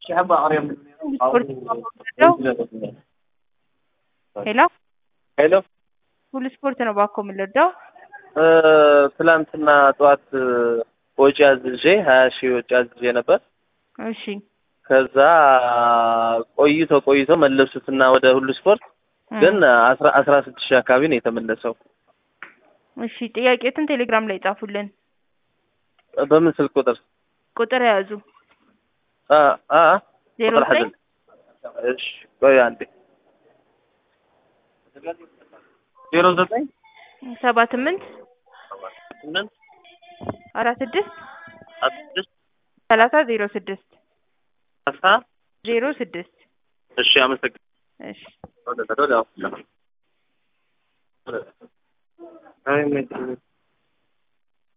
ሄሎ ሄሎ ሁሉ ስፖርት ነው ባኮ የምንለዳው ትላንትና ጠዋት ወጪ አዝዤ ሀያ ሺህ ወጪ አዝዤ ነበር። እሺ ከዛ ቆይቶ ቆይቶ መለሱትና ወደ ሁሉ ስፖርት ግን አስራ አስራ ስድስት ሺህ አካባቢ ነው የተመለሰው። እሺ ጥያቄትን ቴሌግራም ላይ ጻፉልን። በምን ስልክ ቁጥር? ቁጥር የያዙ አ አ ዜሮ ቁጥር ዘጠኝ ሐዘን እሺ ቆይ አንዴ ዜሮ ዘጠኝ ሰባ ስምንት ስምንት አራት ስድስት አስራ ስድስት ሰላሳ ዜሮ ስድስት አስራ ዜሮ ስድስት እሺ አመሰግናለሁ። እሺ ወደ ወደ አይ